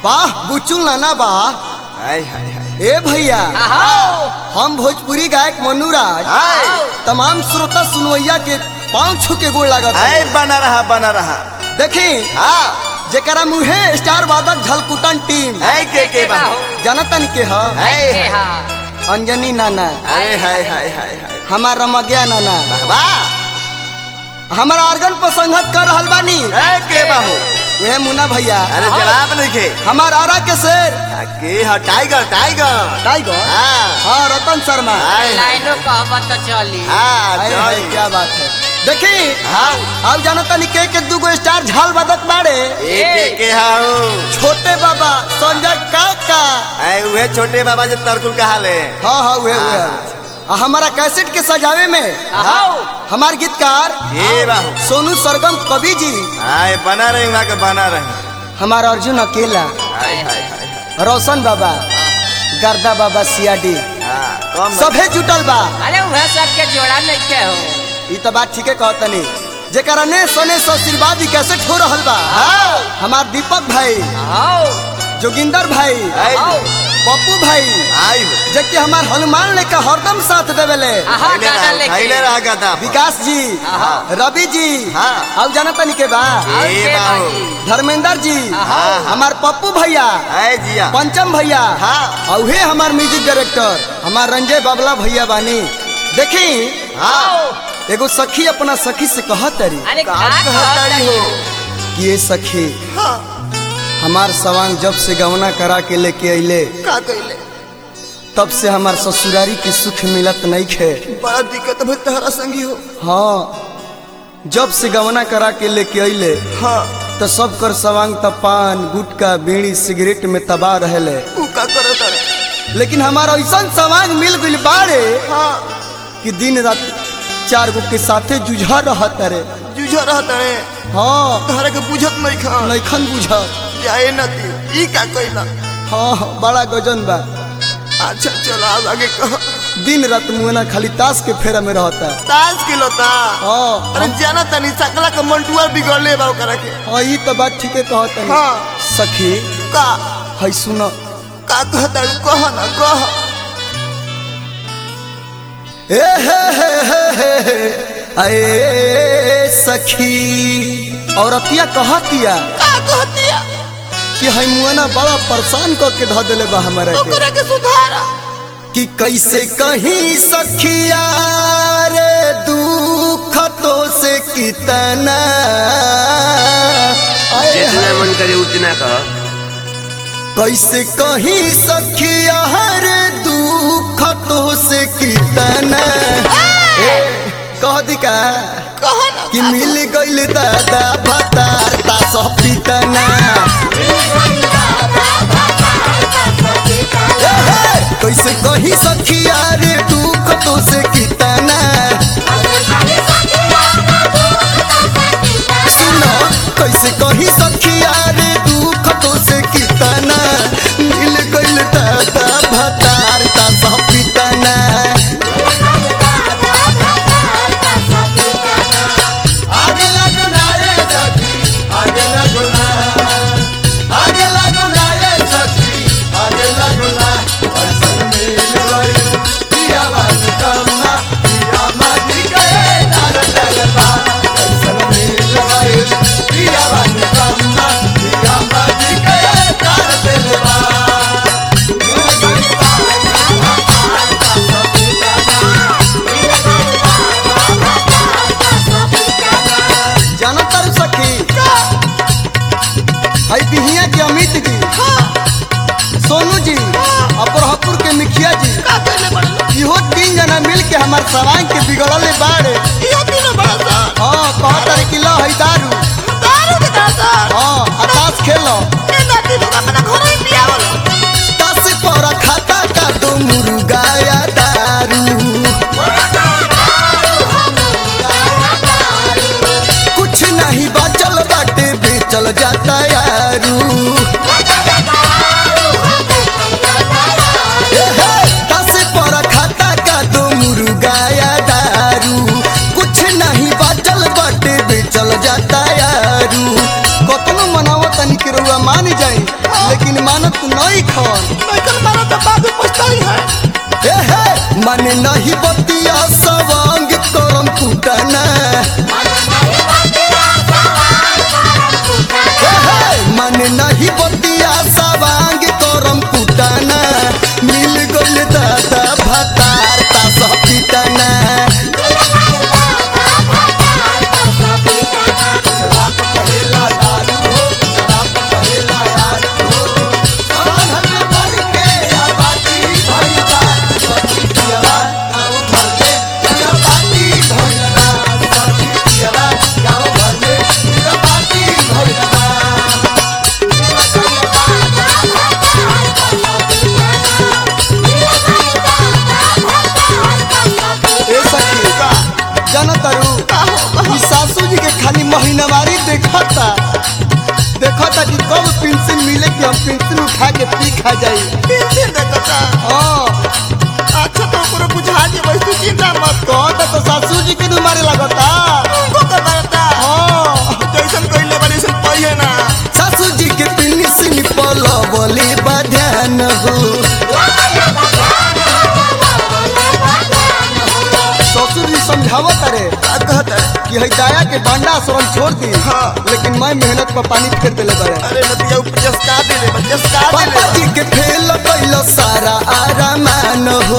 वाह बुचुल नाना बा हाय हाय हाय ए भैया आओ हम भोजपुरी गायक मनुराज हाय तमाम श्रोता सुनवैया के पाँव छू के गोड़ लागत हाय बना रहा बना रहा देखी हाँ जेकरा मुहे स्टार वादक झलकुटन टीम हाय के के बा जनतन के ह हाय के हाय हा अंजनी नाना हाय हाय हाय हाय हाय हमार रमग्या नाना वाह हमारा आर्गन पर संगत कर रहल बानी हाय के बाहू वह मुन्ना भैया अरे जवाब नहीं खे हमार आरा के शेर के हा टाइगर टाइगर टाइगर हाँ हाँ रतन शर्मा हाय हाय लाइनो कहबा तो चली हाँ हाय, हाय, चल क्या बात है देखी हाँ अब जानता नहीं के के दूगो स्टार झाल बदक बाड़े एक के के हाउ छोटे बाबा संजय काका आए उहे छोटे बाबा जो तरकुल कहा ले हाँ हाँ वे वे आ हमारा कैसेट के सजावे में आओ हमार गीतकार ये बाहू सोनू सरगम कवि जी आए बना रही वहाँ के बना रही हमारा अर्जुन अकेला हाय हाय हाय हाय। रोशन बाबा गर्दा बाबा सियाडी हाँ कम सभे जुटल बा अरे वह सब के जोड़ा नहीं के हो ई तो बात ठीके कहतनी जेकरा ने सने सो आशीर्वाद ही कैसे हो रहल बा हाँ हमार दीपक भाई आओ जोगिंदर भाई हाय आओ पप्पू भाई हाय जेके हमार हनुमान लेके हरदम साथ देवेले आहा खैले गाना रहा लेके खैले रहा गदा विकास जी हाँ। रवि जी हाँ। अब जाना तनी के बा और ये के बाबू। बाजी। धर्मेंद्र जी हाँ। हमार पप्पू भैया हाय जिया पंचम भैया हाँ। और हे हमार म्यूजिक डायरेक्टर हमार रंजय बाबला भैया बानी देखी हाँ एगो सखी अपना सखी से कहत तरी अरे का कहाँ कहताड़ी हो कि ये सखी हाँ हमार सवांग जब से गवना करा के लेके अइले का कहले तब से हमार ससुरारी के सुख मिलत नहीं खे बड़ा दिक्कत भइल तहरा संगी हो हाँ जब से गवना करा के लेके अइले हाँ तो सब कर सवांग त पान गुटका बीड़ी सिगरेट में तबाह रहले उ का करत रे लेकिन हमारा ऐसा सवांग मिल गइल बाड़े हाँ कि दिन रात चार गो के साथे जुझा रहत रे जुझा रहत रे हाँ तहरा के बुझत नहीं खा नैखन बुझा जाए नती ई का कहला हाँ हाँ, बड़ा गजन बा अच्छा चलो अब आगे कह दिन रात मुहना खाली ताश के फेरा में रहता ताश के लोता हाँ अरे जाना तनी सकला के मंटुआ बिगड़ले बा ओकरा के हाँ ई तो बात ठीके कहत है हाँ सखी का है सुन का कहता कह ना कह ए हे हे हे हे हे, अए सखी औरतिया कहतिया का कहतिया कि है मुआना बड़ा परेशान करके ध देले बा हमारा के ओकरा के सुधारा कि कैसे कहीं सखिया रे दुख तो से कितना आए जितना मन करे उतना कह कैसे कहीं सखिया रे दुख तो से कितना ए, कह दी का कह ना कि मिल गइल दादा भतार ता सब पितना ए, हे, कैसे कहीं सखिया रे दुख तो से कितना सुनो कैसे कहीं सखिया रे दुख तो से कितना मिल गइल दादा भतार ता सब पितना आगे लगो ना रे सखी आगे लगो ना आगे लगो ना रे सखी आगे लगो ना ऐसन मिल गइल पिया बात कम्मा पिया माटी गए तार लगबा ऐसन मिल गइल पिया बात कम्मा पिया माटी गए तार लगबा जाना तारू सखी है बिहिया के अमित जी सोनू जी अपरहपुर के मुखिया जी का कहले बड़ा इहो तीन जना मिल के हमार सवांग के बिगड़ले बाड़े ये तीन बड़ा सा हाँ कहत रे कि लो है दारू दारू के दादा हाँ आ ताश खेलो ए नाती लोग अपना घर ही पियावल ताश पर खाता का दो मुर्गाया दारू कुछ नहीं बचल बाटे बेचल जाता यारू ए हे, ताश पर खाता का दो मुर्गाया दारू कुछ नहीं बचल बाटे बेचल जाता यारू कतनो मनावत तनी के रउआ मान जाई लेकिन मानत नहीं खन नैकन मारा तो बाबू पछताई है ए हे मन नहीं बतिया सवांग करम कुटना ए हे मन नहीं बतिया सवांग करम कुटना मिल गइल दादा भतार ता सब पिटना ए सखी का जनतरू ई सासू जी के खाली महीनावारी देखता देखता कि कब पेंशन मिले कि हम पेंशन उठा के पी खा जाई पेंशन देखता हाँ अच्छा तो ओकरो बुझा के बस तू चिंता मत कहता तो सासू जी के मारे लगता को कर बरता हाँ जैसन कइले बारी से पहिले ना सासू जी के पेंशन पलवले बध्यान हो ससुर जी समझावत रे का कहता कि है दाया के बांडा शरण छोड़ दी हाँ। लेकिन मैं मेहनत पर पानी फेर देले बड़े अरे नदिया ऊपर जसका दे ले जसका दे पापा ले जी के फेल कैल सारा आरामान हो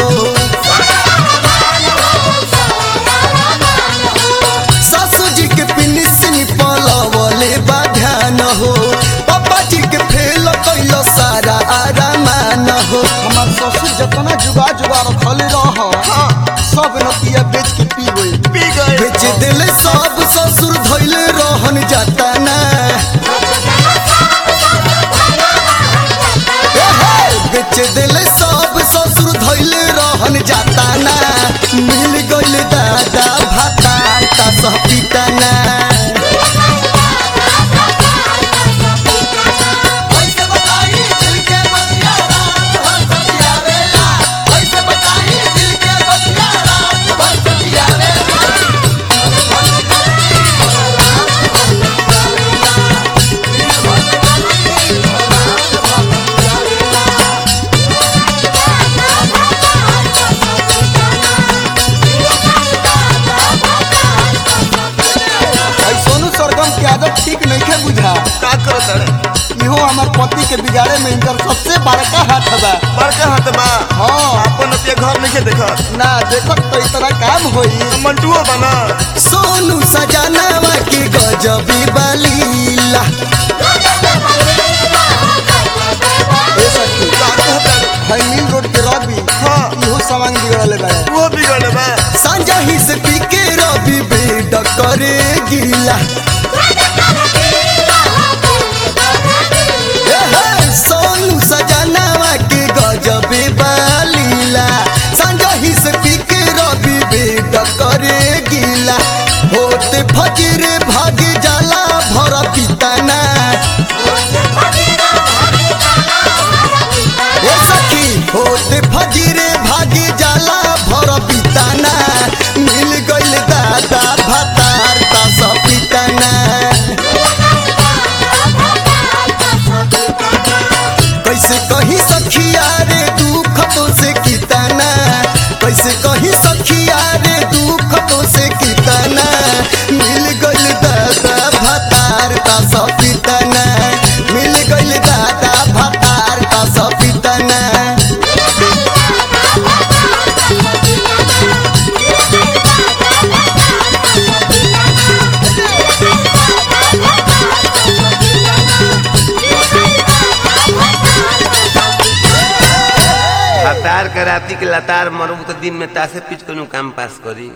सासू जी के पिनिसिन पलवले बाध्यान हो पापा जी के फेल कैल सारा आरामान हो हमार ससुर जतना जुगा जुगा रखले रह हाँ सब नतिया बेच के पी गई पी गए बेच दिले सब ससुर धैले रहन जाता ना ए हे, बेच दिले सब ससुर धैले रहन जाता ना मिल गइल दादा भाता ता सब पिता ना भाई सोनू सरगम के आदत ठीक नहीं है बुझा का करत रे इहो हमार पति के बिगाड़े में इनकर सबसे बड़का हाथ बा बड़का हाथ बा हाँ अपन नदिया घर नहीं देखत ना देखत तो इतना काम होई मंटुओ बना सोनू सजनावा के गजबी बलीला ए सखी का कहता रे भाई मिल रोड के रवि हाँ इहो सामान बिगड़ले बा वो बिगड़े बा सांझा ही से पी के रवि बेड करे गीला ए हे, सोनू सजनावा के गजबी बलीला सांझा ही से पी के रवि बेड करे गीला होते फजरे भाग जाला भर पिताना ए सखी होते फजरे भागी जाला भर पिताना मिल गइल दादा भतार ता सब पिताना कैसे कही सखिया रे दुख तो से किताना कैसे कही सखिया रे दुख तो से किताना मिल गइल दादा भतार ता सब पिताना मिल गइल दादा भतार ता सब पिताना हतार के राती के लतार मरबू तो दिन में तासे पीच कोनो काम पास करी